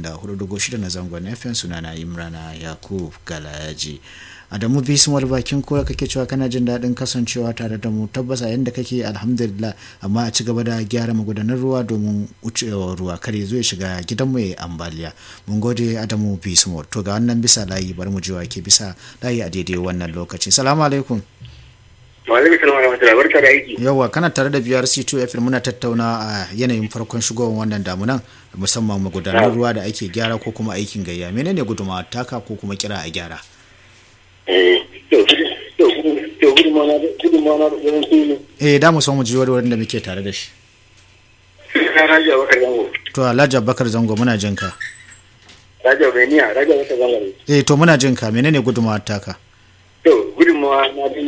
94.6 na zangon FM sunana Imrana Yakub Galayaji. Adamu Bismar bakin kowa kake cewa kana jin daɗin kasancewa tare da mu tabbas a yanda kake alhamdulillah amma a ci gaba da gyara magudanar ruwa domin wucewa ruwa kar ya zo ya shiga gidan mu ya ambaliya. Mun gode Adamu Bismar to ga wannan bisa layi bari mu ji ke bisa layi a daidai wannan lokaci. Salamu alaikum. Malami Salama Rahmatullahi barka da aiki. Yawwa kana tare da BRC2 FM muna tattauna a yanayin farkon shigowar wannan damunan musamman magudanar ruwa da ake gyara ko kuma aikin gayya. Menene guduma taka ko kuma kira a gyara? Eh, to to to gudunmawa na gudunmawa na yawan su Eh da mu so mu ji wani da muke tare da shi. na Raja Bakar Zango. To Alhaji Abubakar Zango muna jin ka. Raja Beniya, Raja Bakar Zango. Eh to muna jin ka menene guduma taka? To gudunmawa na